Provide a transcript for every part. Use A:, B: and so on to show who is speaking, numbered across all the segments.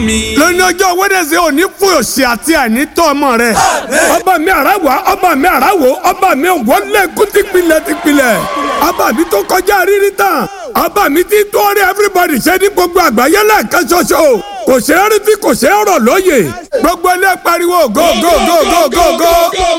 A: lónìí ọjọ́ wẹ́dẹ̀sẹ̀ òní fún òsì àti àìnítọ́ ọmọ rẹ̀ ọba mi àràwọ̀ ọba mi àràwọ̀ ọba mi wọlé kútìpilẹ̀ tìpilẹ̀ ọba mi tó kọjá rírí tán ọba mi ti tó rí everybody ṣe ní gbogbo àgbáyé lẹ́ẹ̀kan ṣoṣo kò ṣe é rí tí kò ṣe é rọ̀ lóye gbogbo ilé pariwo go go go go go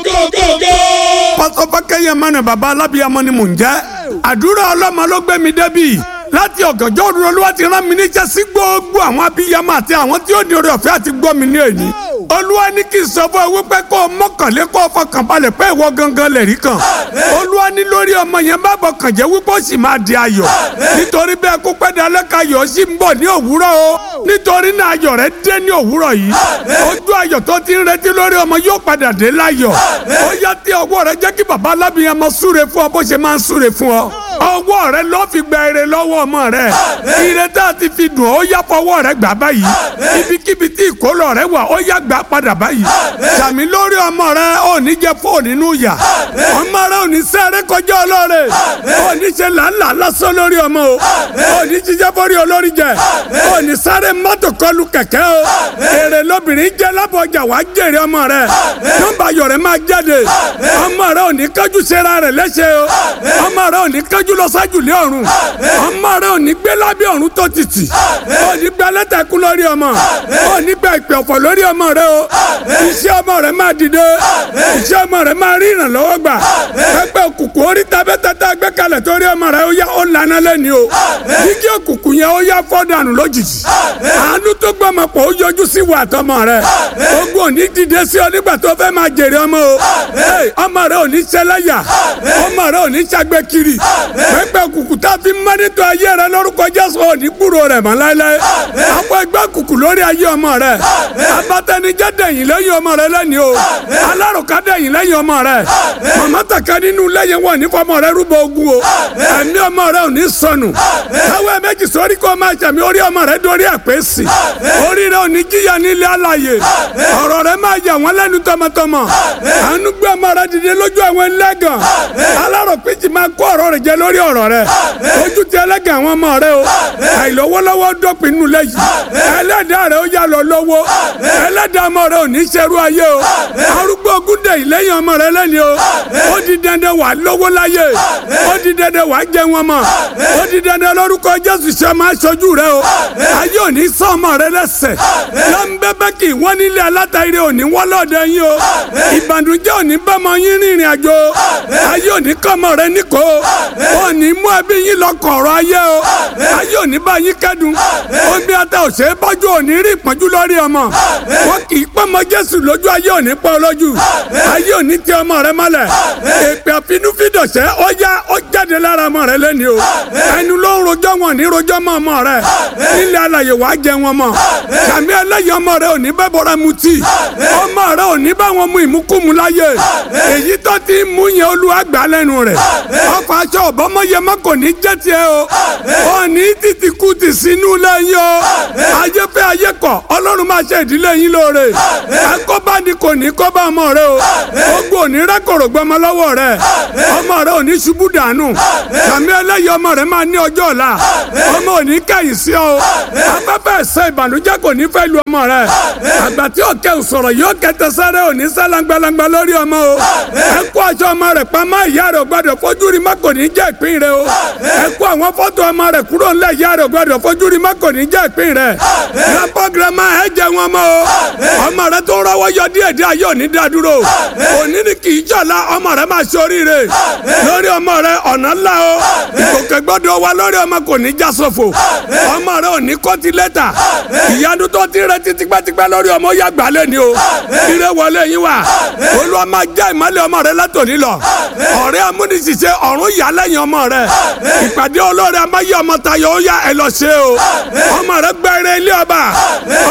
A: go. pásọ fákẹ́yẹ mọ́nà bàbá alábíyamọ ni mò ń jẹ́ àdúrà ọlọ́mọ ló gbé mi débi láti ọ̀gànjọ́ òru olúwa ti rán mi níṣẹ́ sí gbogbo àwọn abiyamọ àti àwọn tí ó ní oore ọ̀fẹ́ àti gbọ́ mi ní èyí. olúwa ní kí n sọ fún ẹ wípé kó o mọ́kànlé kó o fọkàn balẹ̀ pé ìwọ gangan lè rí kan. olúwa ní lórí ọmọ yẹn bá bọkàn jẹ́ wípé ó sì máa di ayọ̀. nítorí bẹ́ẹ̀ kó pẹ́ dalẹ́ ka ayọ̀ sì ń bọ̀ ní òwúrọ̀ o. nítorí náà ayọ̀ rẹ dé ní òwúrọ̀ yìí. ojú ayọ̀ tó ti ń retí lórí ọmọ yóò padà dé láyọ̀. ó yá tí ọwọ́ rẹ jẹ́ kí bàbá alábìyamọ súre fún ọ bó ṣe máa ń súre fún ọ. ọwọ́ rẹ ló fi gba ire lọ́wọ́ ọmọ rẹ ire tá a ti fi dùn ó yá fọwọ́ rẹ gbà báyìí ibikíbi tí ìkólọ rẹ wà ó yá gbà padà báyìí sàmì lórí ọmọ rẹ ò ní jẹ fóònù nínú yà ọmọ rẹ ò ní sẹ́rẹ́ kọjá ọlọ́rẹ ò ní ṣe làálàá lásán lórí ọmọ o ò ní jíjẹ́ bórí olórí jẹ ò ní sáré mọ́tò kọlù kẹ̀kẹ́ o èrè lóbìnrin jẹ́ lábọ̀jà wàá jèrè ọmọ rẹ nọ́mbà ayọ̀ rẹ máa jáde ọmọ rẹ ò ní kájú sera rẹ léṣe o ọmọ rẹ ò ní kájú lọ sájú lé ọ̀run ọmọ rẹ ò ní gbé lábẹ́ ọ̀run tó títì ò ní gba lẹ́tàkú lórí ọmọ ò ní gba ìpè ọ̀fọ̀ lórí ọmọ rẹ o iṣẹ́ ọmọ rẹ máa dìde iṣẹ́ ọmọ rẹ máa rí ìrànlọ́wọ́ gbà pẹ́pẹ́ òkùnkùn orí tabẹ́tẹ́tẹ́ gbé kalẹ̀ torí ọmọ rẹ ó yá ó lànà lẹ́ni o jíjí òkùnkùn yẹn ó yá fọ́ dànù lójijì àánú tó gbọmọ pọ̀ ó yọjú sí wà tọmọ rẹ ogun ò ní dìde sí ọ nígbà tó fẹ́ máa jèrè ọmọ o ọmọ rẹ ò ní ṣẹlẹ́yà ọmọ rẹ ò ní ṣàgbé kiri pẹ́pẹ́ òkùnkùn tá a fi mọ́nítọ̀ ayé rẹ lórúkọ jésù ò ní gbúrò rẹ̀ mọ́ láéláé àwọn ẹgbẹ́ kùkù lórí ayé ọmọ rẹ̀ abatẹnijẹ́ dẹ̀yìn lẹ́yìn ọmọ rẹ̀ lẹ́ni o alárùká dẹ̀yìn lẹ́yìn ọmọ rẹ̀ màmá tàkà nínú lẹ́yìn wọn ní fọmọ rẹ̀ rúbọ ogun o ẹ̀mí ọmọ rẹ̀ ò ní sọnù káwé méjì sórí kó máa jẹ̀mí orí ọmọ rẹ̀ dórí àpèsì orí rẹ̀ ò ní jíyà nílé alàyè ọ̀rọ̀ rẹ̀ máa yà wọ́n lẹ́nu tọmọtọmọ àánú gbé ọmọ rẹ̀ dìde lójú àwọn ẹlẹ́gàn alárò péjì máa kó ọ̀rọ̀ rẹ̀ jẹ lórí ọ̀rọ̀ rẹ̀ ojú ti ẹlẹ́gàn àwọn ọmọ rẹ̀ o àìlọ́wọ́lọ́wọ́ dọ́pin nù lẹ́yìn ẹlẹ́dàá rẹ̀ ó yà lọ lọ́wọ́ ẹlẹ́dàá ọmọ rẹ̀ ò ní ṣerú ayé o arúgbó ogúndé yìí lẹ́yìn ọmọ rẹ̀ lẹ́ni o ó di dandan wà lọ́wọ́ láyé ó di dandan wà jẹ wọn mọ̀ ó di dandan lórúkọ Jésù ṣe máa ṣojú rẹ̀ o ayé ò ní sọ ọmọ rẹ̀ lẹ́sẹ̀ lọ́nbẹ́bẹ́ kì í wọ́n nílé alátaire ò ní wọ́n lọ́ọ̀dẹ yín o ìbànújẹ́ ò ní bọ́mọ yín rìnrìn àjò ayé ò ní kọ́mọ rẹ̀ níkò ò ní mú ẹbí yín lọ kọ̀ọ̀rọ̀ ayé o ayé ò ní bá yín kẹ́dùn omi ata ò ṣe é bọ́jú ò ní rí ìpọ́njú lórí ọmọ wọn kì í pọ́nmọ Jésù lójú ayé ò ní pọ́ lójú ayé ò ní tẹ ọmọ rẹ mọ́lẹ̀ èpè àfinúfídọ̀ṣẹ́ ó yá ó jáde lára ọmọ rẹ lẹ́ni o ẹnu ló ń rojọ́ wọn ní rojọ́ mọ́ ọmọ rẹ nílẹ̀ alàyè wàá jẹ wọn mọ́ sàmì ẹlẹ́yìn ọmọ rẹ ò ní bẹ́ bọ́ra mutí ọmọ rẹ ò ní bá wọn mu ìmúkúmu láyé èyí tó ti mú yẹn olúwa gbà lẹ́nu rẹ̀ ọkọ̀ aṣọ ọ̀bọ́mọyẹmọ kò ní jẹ́ tiẹ̀ o ò ní títí kú ti sínú lẹ́yìn o ayé fẹ́ ayé kọ̀ ọlọ́run máa ṣe ìdílé yín lóore akóbá ni kò ní kóbá ọmọ rẹ o ogun ò ní rẹ́kọ̀rọ̀ gbọmọ lọ́wọ́ rẹ ọmọ rẹ ò ní ṣubú dànù sàmì ẹlẹ́yìn ọmọ rẹ máa ní ọjọ́ ọ̀la ọmọ ò ní kẹ́yìn sí ọ afẹ́fẹ́ ẹ̀sẹ̀ ìbànújẹ́ kò ní fẹ́ lu ọmọ rẹ àgbà tí òkè òsọ̀rọ̀ yóò kẹtẹ sáré ò ní sálangbalangba lórí ọmọ o ẹ kó aṣọ ọmọ rẹ pamọ́ ìyá rẹ ò gbọdọ̀ fojú rí má kò ní jẹ́ ìpín rẹ o ẹ kó àwọn fọ́tò ọmọ rẹ kúrò ńlẹ̀ ìyá rẹ ò gbọdọ̀ fojú rí má kò ní jẹ́ ìpín rẹ grandpa grandma ẹ jẹ wọn mọ o ọmọ rẹ tó rọwọ́ yọ díẹ̀ díẹ̀ yóò ní dá dúró òní ni kì í jọ̀la ọmọ rẹ máa ṣe oríire lórí ọmọ rẹ ọ̀nà ńlá o ìkòkè gbọ́dọ̀ wa lórí ọmọ kò ní já sófo ọmọ rẹ ò ní kọ́tí lẹ́tà ìyanu tó ti rẹ ti tipẹ́tipẹ́ lórí ọmọ ya gbà lẹ́ni o ire wọlé yín wá olúwa máa já ìmọ́lẹ̀ ọmọ rẹ látòní lọ ọ̀rẹ́ amúnisìṣẹ́ ọ̀run yà lẹ́yìn ọmọ rẹ ìpàdé olóore amáyé ọmọ tayọ ó yá ẹ lọ ṣe o ọmọ rẹ gbẹrẹ ilé ọba ọmọ rẹ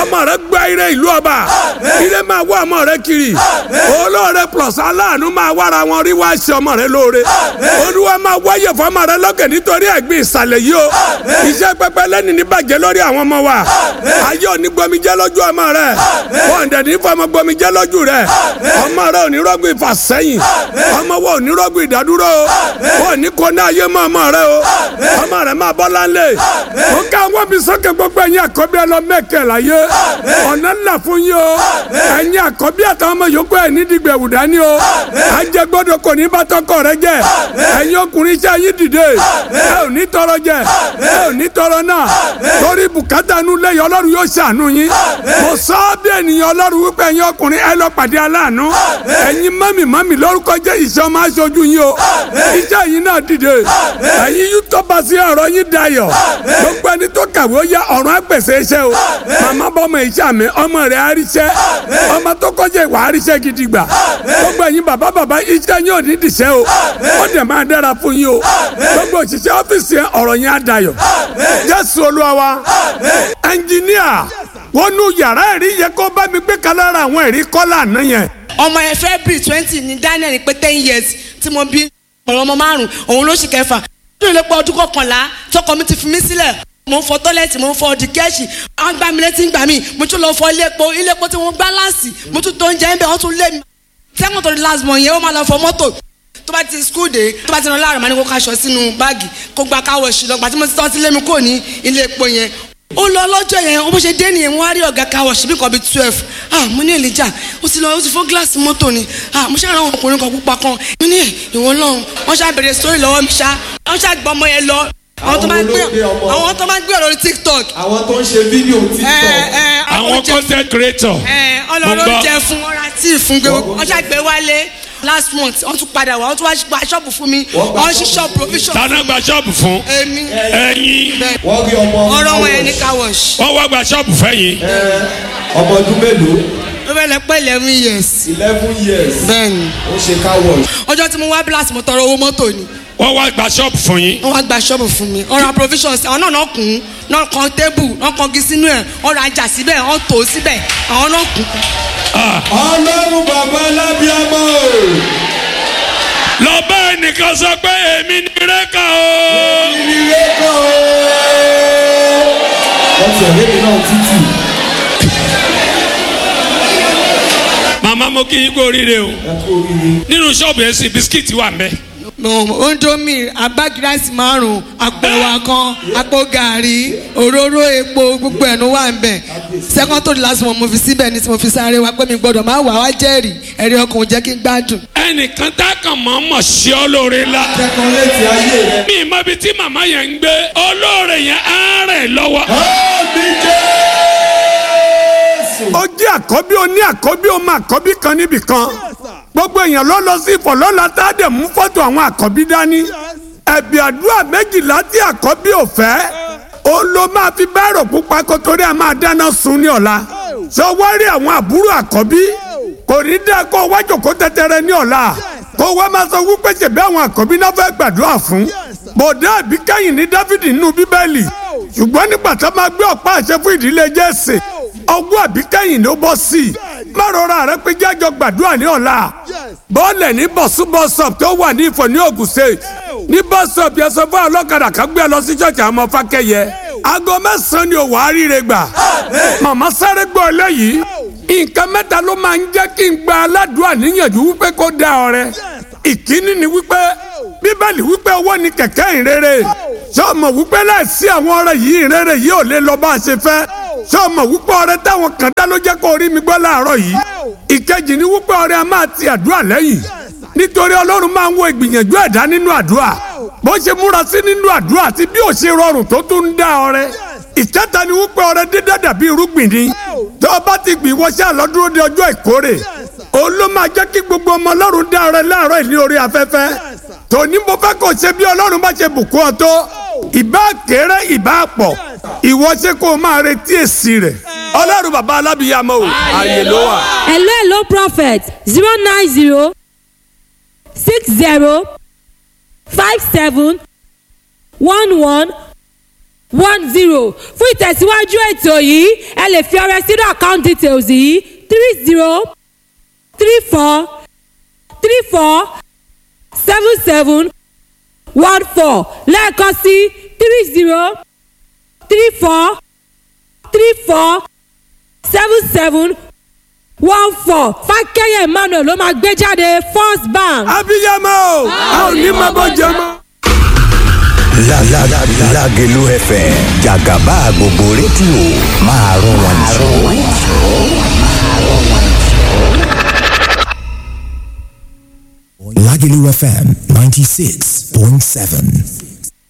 A: gba ire ìlú ọba ire máa wá ọmọ rẹ kiri olóore plus aláàánú máa wára wọn rí wá ṣe ọmọ rẹ lóore olúwa máa wáyé fọmọ rẹ lókè nítorí ẹ̀gbin ìsàlẹ̀ yìí o iṣẹ́ pẹpẹ lẹ́ni ní bàjẹ́ lórí àwọn ọmọ wa ayé òní gbọmijẹ́ lójú ọmọ rẹ wọn dẹ̀ ní fọmọ gbọmijẹ́ lójú rẹ ọmọ rẹ òní rọ́gbìn ìfàsẹ́yìn ọmọ wa òní rọ́gbìn ìdádúró o wọn ní kó náà yé mọ́ ọmọ rẹ o ọmọ rẹ máa bọ́ láńlẹ̀ ó ká wọ́n mi sókè gbogbo ẹ̀yin àkọ́bí ẹ lọ mẹ́kẹ́ láyé ọ̀nà ńlá fún yín o ẹ̀yin àkọ́bí àtàwọn ọmọ yòókù ẹ̀ ní dìgbẹ̀ wù dání o ajẹ́ gbọ́dọ̀ kò ní bá tọkọ rẹ jẹ ẹ̀yin ọkùnrin iṣẹ́ yín dìde ẹ ò ní tọrọ jẹ ẹ ò ní tọrọ náà torí bùkátà nu lẹ́yìn ọlọ́run yóò ṣàánú yín mo sọ ọ́ bí ènìyàn ọlọ́run wípé ẹ̀yin ọkùnrin ẹ lọ pàdé aláàánú ẹ̀yin mọ́mì mọ́mì lórúkọ jẹ́ ìṣọ́ máa ṣojú yín o iṣẹ́ yín náà dìde ẹ̀yin yóò tọ́ba sí ọ̀rọ̀ yín dayọ̀ gbogbo ẹni tó kàwé ó yá ọ̀run àgbèsè iṣẹ́ o màmá bọ́mọ iṣẹ́ mi ọmọ rẹ̀ àríṣẹ́ ọmọ tó kọjá ìwà àríṣẹ́ gidi gbà gbogbo ẹ̀yin bàbá bàbá iṣẹ́ yín ò ní dìṣẹ́ o ó dẹ̀ máa dára fún yín o gbogbo òṣìṣẹ́ ọ́fíìsì yẹn ọ̀rọ̀ yẹn á dayọ̀ jésù olúwa wa ẹnjìníà wọnú yàrá ẹ̀rí yẹ kó bá mi gbé kalára àwọn ẹ̀rí kọ́lá àná yẹn
B: ọmọ ẹ february twenty ní daniel pé ten years tí mo bí ọ̀rọ̀ ọmọ márùn òun ló sì kẹfà tó lè pọ̀ ọdún kọkànlá tọkọ mi ti fi mí sílẹ̀ mo ń fọ tọ́lẹ̀tì mo ń fọ ọdí kẹ́ẹ̀sì àwọn gbá mi létí ń gbà mí mo tún lọ fọ ilé epo ilé epo tí wọ́n gbá láàsì mo tún tó ń jẹ́ ń bẹ̀ wọ́n tún lé mi sẹ́kọ̀n tó di last month yẹn ó máa lọ fọ mọ́tò tó bá ti school dé tó bá ti rán láàrọ̀ máa ní kó kaṣọ sínú báàgì kó gba káwọ̀ sí lọ gbà tí mo ti tọ́ sí lé mi kò ní ilé epo yẹn ó lọ lọ́jọ́ yẹn ó bó ṣe dé nìyẹn wọ́n á rí ọ̀gá káwọ̀ síbí kan bíi twelve ah mo ní èlìjà ó ti lọ ó ti fọ́ gíláàsì mọ́tò ni ah mo ṣàrán àwọn ọkùnrin kan pupa kan mo ní ìwọ lọ́hùn wọ́n ṣá bẹ̀rẹ̀ sórí lọ́wọ́ mi ṣá wọ́n ṣá gbọ́ ọmọ yẹn lọ àwọn tó máa ń gbé àwọn tó máa ń gbé ọ̀rọ̀ tiktok.
C: àwọn tó ń ṣe fídíò tiktok.
D: àwọn content creator.
B: ọlọ́run jẹ fún ọ̀rá tí ì fún gbé wọ́n ṣá gbé wálé last month wọ́n tún padà wá wọ́n tún wá gba ṣọ́ọ̀bù fún mi wọ́n ṣí ṣọ́ọ̀bù provision.
D: tana gba ṣọ́ọ̀bù fún.
B: èmi
D: ẹyin.
C: wọ́n rí ọmọ
B: ọ̀rọ̀ wọn yẹn ní car wash.
D: wọ́n wá gba ṣọ́ọ̀bù fẹ́yìn.
C: ọmọ ọdún mélòó
B: ó fẹ́ lẹ pẹ́ eleven years.
C: eleven years
B: bẹ́ẹ̀ni
C: ó ṣe car wash.
B: ọjọ́ tí mo wá blast mo tọrọ owó mọ́tò ni
D: wọ́n wá gba ṣọ́ọ̀bù fún yín.
B: wọ́n wá gba ṣọ́ọ̀bù fún mi ọ̀rọ̀ provisions àwọn náà náà kùn ún náà kan tébù náà kan gi sínú ẹ̀ ọ̀rọ̀ ajá síbẹ̀ wọ́n tò ó síbẹ̀ àwọn náà kùn ún.
C: ọlọ́run bàbá alábíàmọ́
D: lọ bá ẹnìkan sọ pé èmi ni rẹ́kà o.
C: ìrírẹ́ kan o. wọ́n ti ẹ̀rẹ́ mi náà títì.
D: màmá mo kí yín kú oríire o.
C: ẹ kú oríire.
D: nínú ṣọ́ọ̀bù yẹn sì bisikíìtì wà mẹ́.
B: ondomi abagirasi márùn àpò ẹwà kan àpò gàrí òróró epo gbogbo ẹnu wà ń bẹ second to the last one mo fi síbẹ̀ ní tí mo fi sáré wa pé mi gbọ́dọ̀ máa wà wá jẹ́rìí ẹ̀rí ọkùnrin jẹ́ kí n gbádùn.
D: ẹnìkan tá a kàn mọ́ mọ̀ sí ọ lóore la.
C: kẹ́kọ̀ọ́ létí ayé rẹ.
D: mi mọ ibi tí màmá yẹn ń gbé olóore yẹn á rẹ̀ lọ́wọ́.
C: Àmì Jésù.
A: ó jẹ́ àkọ́bí ó ní àkọ́bí ó máa àkọ́bí kan níbì kan gbogbo èèyàn ló lọ sí ìfọ̀lọ́la tá a dẹ̀ mú fọ́tò àwọn àkọ́bí dání ẹ̀bì àdúrà méjìlá tí àkọ́bí ò fẹ́ ó ló máa fi bẹ́ẹ̀rù pupa kó torí a máa dáná sun ní ọ̀la sọ wá rí àwọn àbúrò àkọ́bí kò ní dá kó wájú kó tẹ́tẹ́rẹ́ ní ọ̀la kó wá máa sọ wípé ṣèbí àwọn àkọ́bí náà fẹ́ gbàdúrà fún bòdá àbí kẹ́yìn ní dáfídì nínú bíbélì ṣùgbọ́n nígbà tó máa gbé ọ̀pá àṣẹ fún ìdílé jésè ọgbọ́n àbí kẹ́yìn ló bọ́ sí i má rọra rẹ pé jájọ gbàdúrà ní ọ̀la bọ́ọ̀lẹ̀ ní bọ̀sú bọ́sọ̀p tó wà ní ìfọ̀ ní Ògùn state ní bọ́sọ̀p yẹn sọ fún ọlọ́kadà kan gbé ẹ lọ sí ṣọ́ọ̀ṣì àwọn ọmọ fákẹ́yẹ aago mẹ́sàn-án ni òwò àríire gbà màmá sáré gbọ́ eléyìí nǹkan mẹ́ta ló máa ń jẹ́ kí n gba aládùúrà níyànjú wípé kó dá ọrẹ ìkíní ni wípé bíbélì wípé owó ni kẹ̀kẹ́ ìrere sọ́ọ̀mọ̀ wípé láìsí àwọn ọrẹ yìí ìrere yìí ò lè lọ bá a ṣe fẹ́ sọ́ọ̀mọ̀ wípé ọrẹ táwọn kan dá ló jẹ́ kó rí mi gbọ́ láàárọ̀ yìí ìkejì ni wípé ọrẹ a máa ti àdúrà lẹ́yìn nítorí ọlọ́run máa ń wo ìgbìyànjú ẹ̀dá nínú àdúrà bó ṣe múra sí nínú àdúrà àti bí ò ṣe rọrùn tó tún ń dá ọrẹ ìkẹta ni wípé ọrẹ dídá dàbí irúgbìn ni tó o bá ti gbìn wọṣẹ́ àlọ́dúró de ọjọ́ ìkórè òun ló máa jẹ́ kí gbogbo ọmọ ọlọ́run dá ọrẹ láàárọ̀ ìní orí afẹ́fẹ́ tòní mo fẹ́ kó ṣe bí ọlọ́run bá ṣe bùkún ọ tó ìbá kéré ìbá pọ̀ ìwọ ṣe kó o máa retí èsì rẹ̀ ọlọ́run bàbá alábìyàmọ́ o ààyè ló wà.
E: hello hello prophet zero nine zero six zero five seven one one one zero fún ìtẹ̀síwájú ètò yìí ẹ lè fi ọrẹ sínú account details yìí three zero three four three four seven seven one four lẹ́ẹ̀kan sí three zero three four three four seven seven one four fákẹ́yẹ̀ emmanuel ló máa gbé jáde first bank.
A: abiyamọ o a ò ní máa bọ́ jẹ mọ́.
F: La la la Lágelú FM jàgàbá gbogbo rédíò máa rún wọn jù.
G: Lagelu FM 96.7.